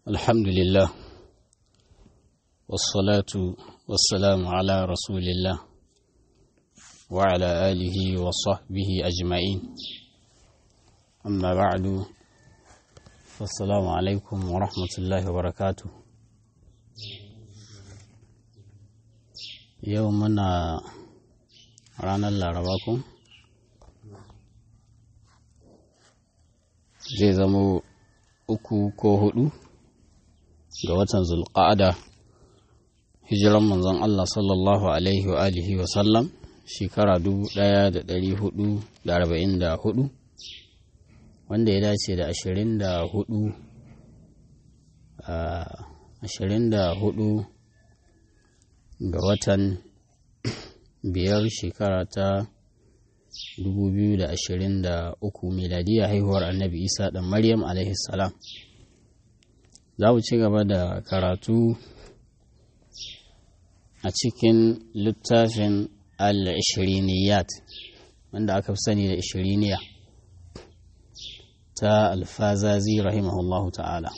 الحمد لله والصلاة والسلام على رسول الله وعلى آله وصحبه أجمعين أما بعد فالسلام عليكم ورحمة الله وبركاته يومنا رانا الله zai zamo uku ko hudu ga watan zulqa'ada hijiran manzon Allah sallallahu alaihi wa alihi wa sallam shekara 1444 wanda ya dace da 24 24 ga watan biyar shekara ta 2023 miladiya haihuwar annabi isa ɗan maryam salam za mu ci gaba da karatu a cikin littafin al-ishiriniyat wanda aka fi sani da ishiriniya ta alfazazi rahimahullahu ta'ala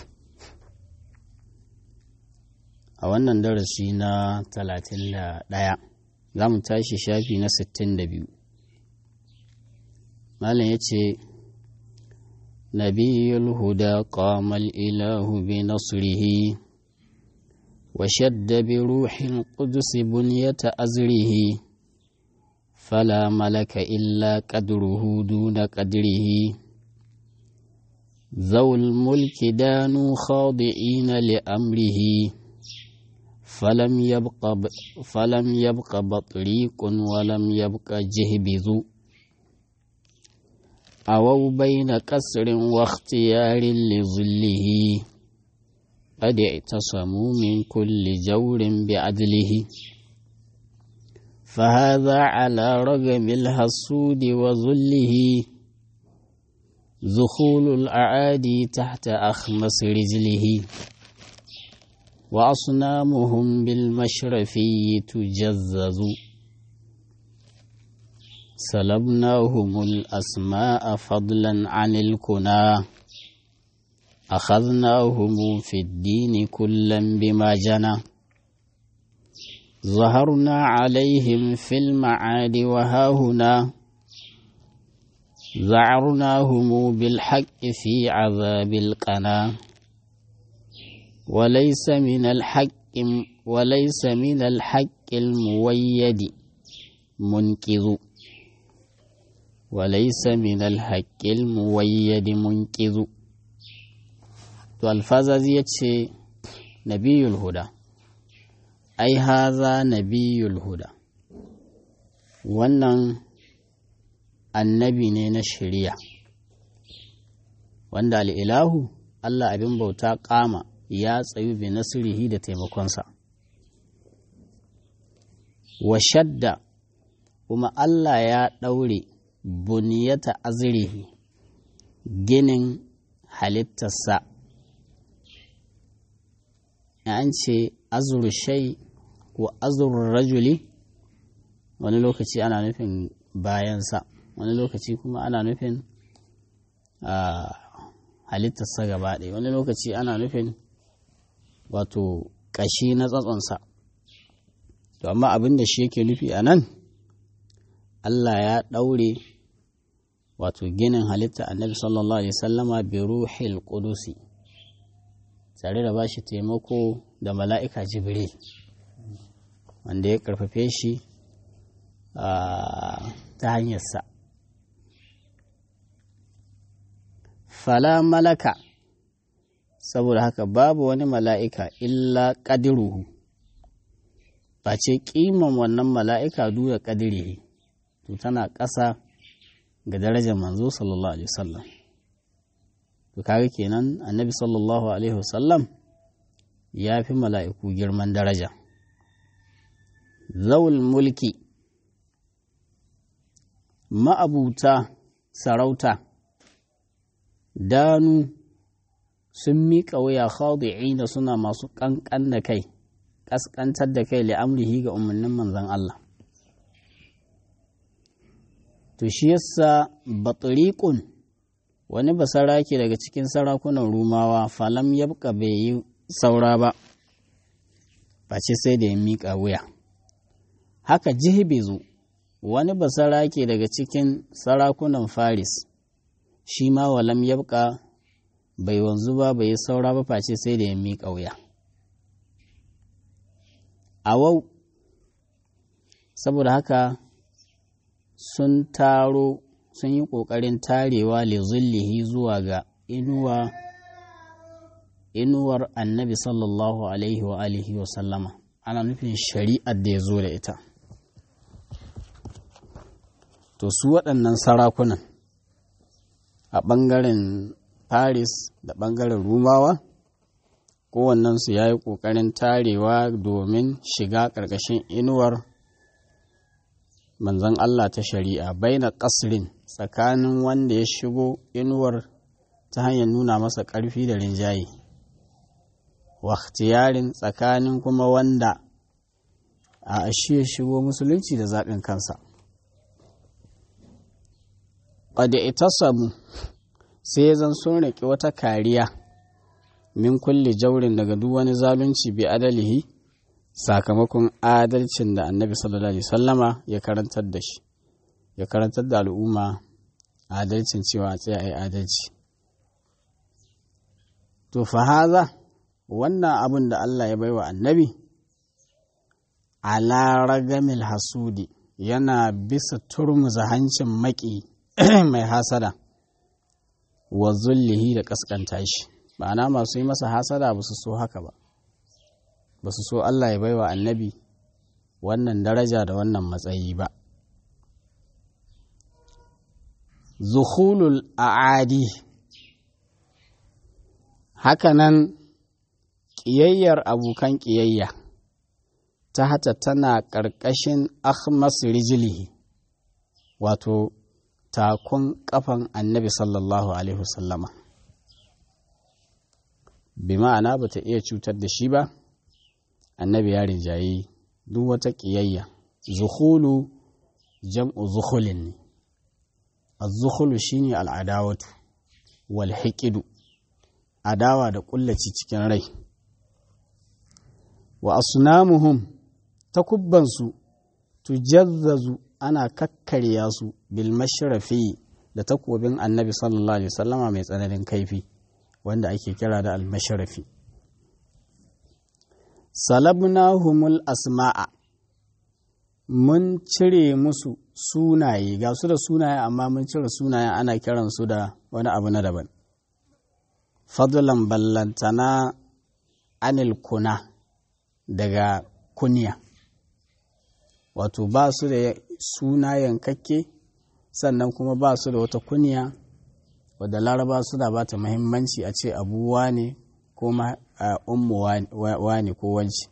a wannan darasi na 31 za mu tashi shafi na 62 malam ya ce nabiyul huda qamal ilahu bi nasrihi wa shadda bi ruhil qudus bunyata azrihi fala malaka illa qadruhu duna qadrihi ذو الملك دانوا خاضعين لأمره فلم يبق فلم يبق بطريق ولم يبق جهبذ أو بين كسر واختيار لظله قد اعتصموا من كل جور بعدله فهذا على رغم الحسود وذله ذخول الأعادي تحت أخمس رجله وأصنامهم بالمشرفي تجزز سلبناهم الأسماء فضلا عن الكنا أخذناهم في الدين كلا بما جنى ظهرنا عليهم في المعاد وهاهنا ذعرناهم بالحق في عذاب القنا وليس من الحق وليس من الحق المويد منقذ وليس من الحق المويد منقذ to alfazazi ya ce nabiyul huda ai haza nabiyul huda wannan annabi ne na shari'a wanda al'ilahu Allah abin bauta kama ya tsayu bi nasirihi da taimakonsa wa shadda kuma Allah ya ɗaure buniyata azrihi ginin halittarsa an ce azurshai ko azur rajuli wani lokaci ana nufin bayansa wani lokaci kuma ana nufin halittarsa gaba ɗaya wani lokaci ana nufin wato ƙashi na tsatsonsa to amma abin da shi yake nufi a nan Allah ya ɗaure wato ginin halitta annabi sallallahu alaihi sallama bi ruhil qudusi tare da bashi taimako da mala'ika jibril wanda ya karfafe shi ta hanyarsa fala malaka saboda haka babu wani mala'ika illa ƙadiruhu ba ce ƙiman wannan mala'ika dura ƙadirihi to tana ƙasa ga darajar manzo sallallahu alaihi wasallam to kaga kenan annabi sallallahu alaihi wasallam ya fi mala'iku girman daraja zawul mulki ma'abuta sarauta danu sun miƙa wuya khadi'ina suna masu ƙanƙan da kai ƙasƙantar da kai li'amrihi ga umarnin manzon Allah to shi yasa batriqun wani basarake daga cikin sarakunan rumawa falam yabka bai yi saura ba face sai da ya miƙa wuya haka jihibizu wani basarake daga cikin sarakunan faris shi ma walam yabka bai wanzu ba bai yi saura ba face sai da ya miƙa wuya a wau saboda haka sun taro sun yi ƙoƙarin tarewa lizillihi zuwa ga inuwa inuwar annabi sallallahu alaihi wa alihi wa sallama ana nufin shari'ar da ya zo da ita to su waɗannan sarakunan a ɓangaren paris da ɓangaren rumawa kowannensu ya yi ƙoƙarin tarewa domin shiga ƙarƙashin inuwar manzon Allah ta shari'a baina ƙasrin tsakanin wanda ya shigo inuwar ta hanyar nuna masa ƙarfi da rinjaye waktiyarin tsakanin kuma wanda a shi ya shigo musulunci da zaɓin kansa ƙwada ita samu sai ya zan sun riƙe wata kariya min kulle jaurin daga duk wani zalunci bi adalihi sakamakon adalcin da annabi sallallahu alaihi sallama ya karantar da shi ya karantar da al'umma adalcin cewa tsaya ai adalci to fa haza wannan abin da Allah ya baiwa annabi ala ragamil hasudi yana bisa turmuza hancin maki mai hasada wa zullihi da kaskanta shi ma'ana masu yi masa hasada ba su so haka ba ba su so Allah ya baiwa annabi wannan daraja da wannan matsayi ba zuhulul a'adi hakanan ƙiyayyar abokan ƙiyayya ta hata tana ƙarƙashin ahmas rijilihi wato takun ƙafan annabi sallallahu alaihi wasallama bi ma'ana ba ta iya cutar da shi ba annabi ya rinjaye duk wata ƙiyayya zuhulu jam'u zuhulin ne az-zuhulu shine al'adawatu wal hiqidu adawa da kullaci cikin rai wa asnamuhum takubbansu tujazzazu ana kakkarya su bil mashrafi da takobin annabi sallallahu alaihi wasallama mai tsananin kaifi wanda ake kira da al mashrafi salabnahumul asma'a mun cire musu sunaye ga su da sunaye amma mun cire sunaye ana kiransu da wani abu na daban fadlan ballantana anil kuna daga kunya wato ba su da suna yankakke sannan kuma ba su da wata kunya wadda laraba suna ba ta muhimmanci a ce abuwa ne ko ummu wani ko wanci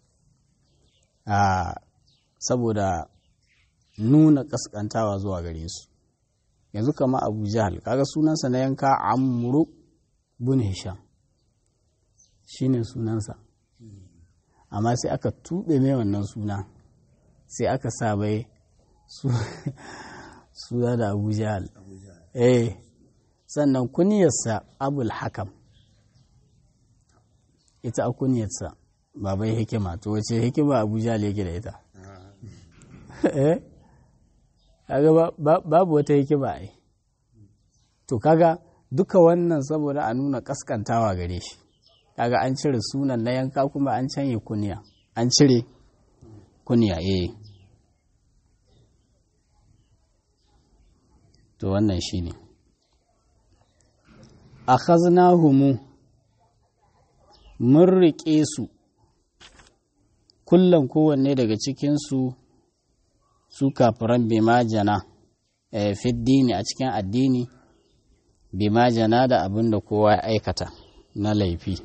saboda nuna kaskantawa zuwa gare su yanzu kama abu jahal kaga sunansa na yanka amru bin hisham shine sunansa amma sai aka tuɓe mai wannan suna sai aka sa bai suna da abu jahal eh sannan kuniyarsa abul hakam ita a kuniyarsa babai hikima to wace hikima abu jahal yake da ita eh kaga babu wata hikima ai to kaga duka wannan saboda a nuna kaskantawa gare shi kaga an cire sunan na yanka kuma an canye kuniya an cire kuniya eh to wannan shine akhaznahumu mun riƙe su kullum kowanne daga cikinsu su kafiran bimajana e, fiddini a cikin addini bimajana da abin da kowa ya aikata na laifi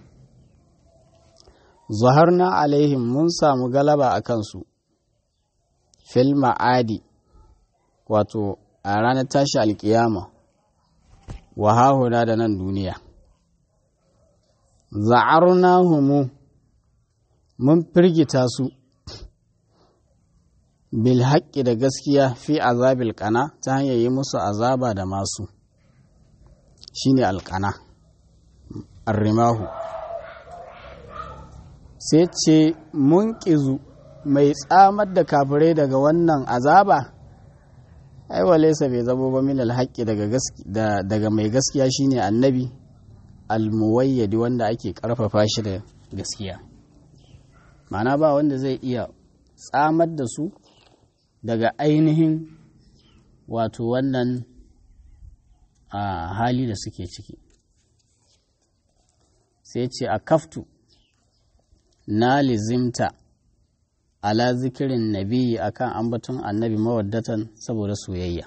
zuharna alaihim mun samu galaba a kansu fil ma'adi wato a ranar tashi alkiyama wahahuna da nan duniya za'arna humu mun firgita su bil haƙƙi da gaskiya fi azabil ƙana ta hanyar yi musu azaba da masu shine alƙana arrimahu sai ce munƙizu mai tsamar da kafirai daga wannan azaba ai walaisa bai zamo ba min alhaƙi daga mai gaskiya shine annabi almuwayyadi wanda ake ƙarfafa shi da gaskiya ma'ana ba wanda zai iya tsamar da su daga ainihin wato wannan a hali da suke ciki sai ce a kaftu na lizimta ala zikirin nabi akan ambaton annabi mawaddatan saboda soyayya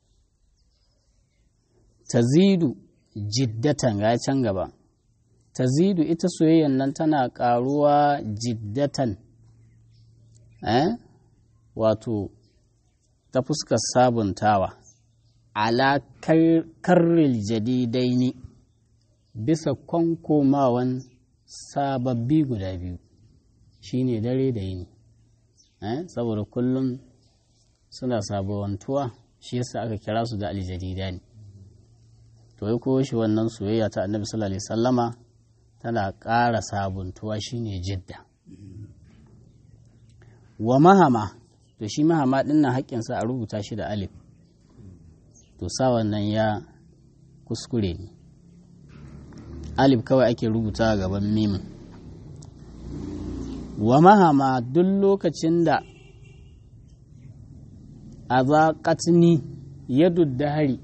tazidu jiddatan ga can gaba tazidu ita soyayyan nan tana karuwa jiddatan eh wato ta fuskar sabuntawa ala karril jadidaini bisa kwankomawan sababbi guda biyu shine dare da yini eh saboda kullum suna sabawantuwa shi yasa aka kira su da aljadidani to ya koyo shi wannan soyayya ta annabi sallallahu alaihi sallama tana ƙara sabuntuwa shine jidda wa mahama to shi mahama ɗin na haƙƙinsa a rubuta shi da alif to sa wannan ya kuskure ne alif kawai ake rubuta gaban mimin wa mahama duk lokacin da a zaƙatni ya hari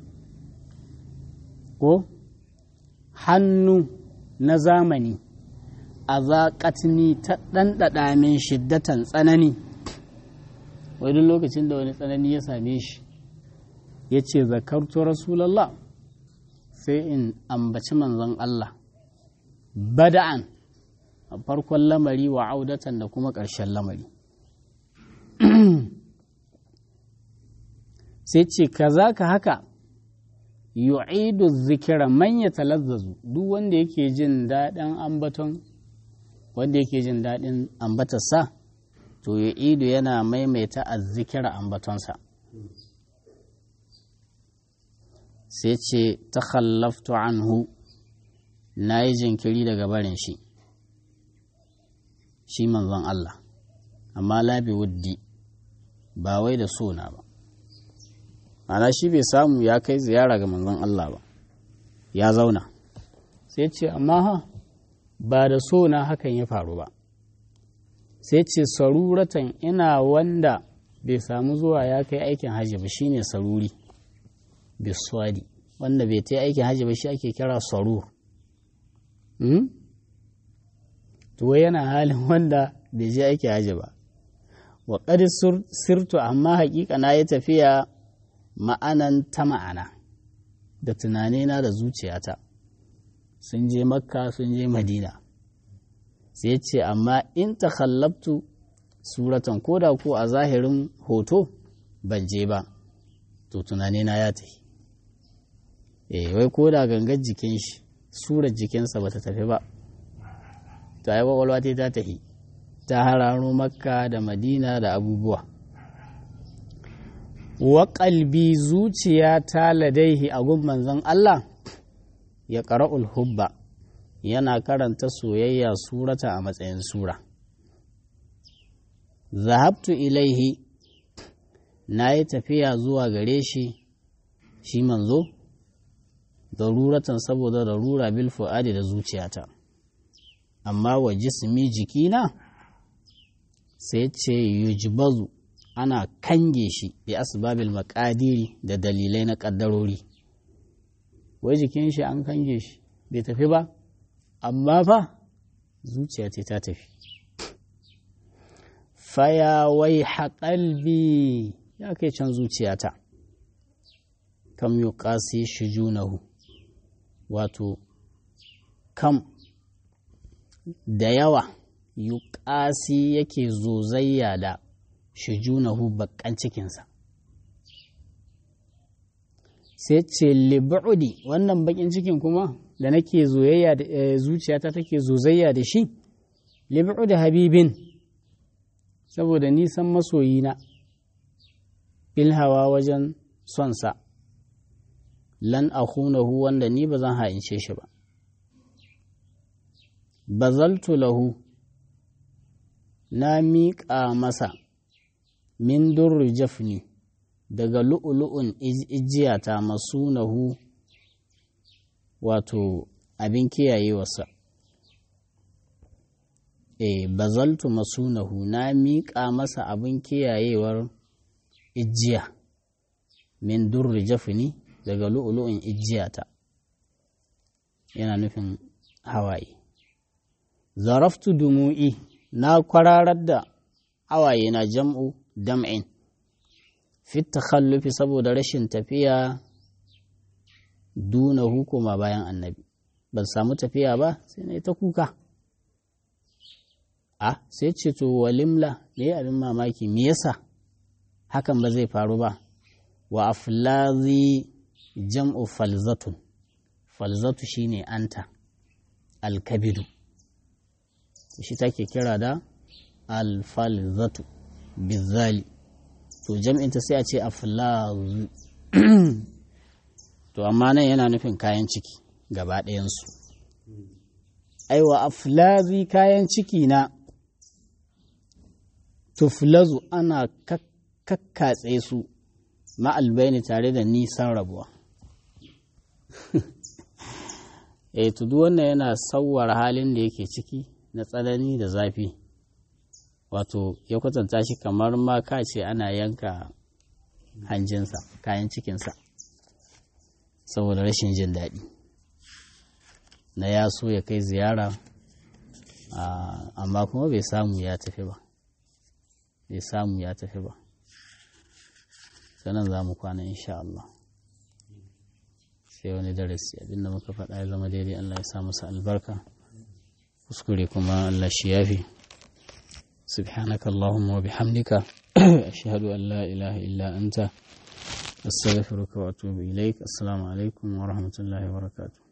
ko hannu na zamani a zaƙatni ta ɗanɗaɗa min shiddatan tsanani wai duk lokacin da wani tsanani ya same shi ya ce zakartu rasulallah sai in ambaci manzon Allah bada'an a farkon lamari wa audatan da kuma ƙarshen lamari sai ce kaza ka haka yu'idu zikira man ya talazzazu duk wanda yake jin daɗin ambaton wanda yake jin daɗin ambatarsa to yu'idu yana maimaita azzikira ambatonsa sai ce ta khallaftu anhu na yi jinkiri daga barin shi shi manzon Allah amma labi wuddi ba wai da sona ba ana shi bai samu ya kai ziyara ga manzon Allah ba ya zauna sai ce amma ha ba da sona hakan ya faru ba sai ce saruratan ina wanda bai samu zuwa ya kai aikin hajji ba shine saruri biswadi wanda bai ta aikin hajji ba shi ake kira sarur to yana halin wanda bai je aikin hajji ba wa sirtu amma hakika na yi tafiya ma'anan ta ma'ana da tunanina da zuciyata sun je makka sun je madina sai ce amma in ta khallabtu suratan koda ko a zahirin hoto ban je ba to tunanina ya tafi eh wai koda gangar jikin shi surar jikinsa bata tafi ba to ai kwakwalwa ta tafi ta hararo makka da madina da abubuwa wa ƙalbi zuciya ta ladaihi a gun manzon Allah ya ƙara'ul hubba yana karanta soyayya surata a matsayin sura zahabtu ilaihi na yi tafiya zuwa gare shi shi manzo daruratan saboda darura bil fu'adi da zuciyata amma wa jismi jikina sai ce yujbazu ana kange shi bi asbabil makadiri da dalilai na kaddarori wai jikin shi an kange shi bai tafi ba amma fa zuciya ce ta tafi faya wai haƙalbi ya kai can zuciyata kam yi ƙasi shi junahu wato kam da yawa yi ƙasi yake zozayya da shujunahu bakan cikinsa sai ce lib'udi wannan bakin cikin kuma da nake zoyayya da zuciyata take zozayya da shi lib'udi habibin saboda nisan masoyina bil hawa wajen sonsa lan akhunahu wanda ni ba zan ha'ince shi ba bazaltu lahu na miƙa masa min durri jafni daga lu'ulu'un ijiyata masunahu wato abin kiyayewarsa e bazaltu masunahu na miƙa masa abin kiyayewar ijiya min durri jafni daga lu'ulu'un ijiyata yana nufin hawaye zaraftu dumu'i na kwararar da hawaye na jam'u dam'in fit takhallufi saboda rashin tafiya duna hukuma bayan annabi ban samu tafiya ba sai na yi ta kuka a sai ce to walimla me abin mamaki me yasa hakan ba zai faru ba wa aflazi jam'u falzatun falzatu shine anta alkabidu shi take kira da alfalzatu bizali to jam'inta sai a ce aflazu to amma nan yana nufin kayan ciki gaba ɗayansu aiwa aflazi kayan ciki na tuflazu ana kakkatse su ma'albaini tare da nisan rabuwa e to duk wannan yana sauwar halin da yake ciki na tsanani da zafi wato ya kwatanta shi kamar ma ka ce ana yanka hanjinsa kayan cikinsa saboda rashin jin daɗi na ya so ya kai ziyara amma kuma bai samu ya tafi ba bai samu ya tafi ba sanan za mu kwana insha Allah sai wani darasi abinda muka faɗa ya zama daidai Allah ya sa masa albarka kuskure kuma Allah shi yafi سبحانك اللهم وبحمدك أشهد أن لا إله إلا أنت أستغفرك وأتوب إليك السلام عليكم ورحمة الله وبركاته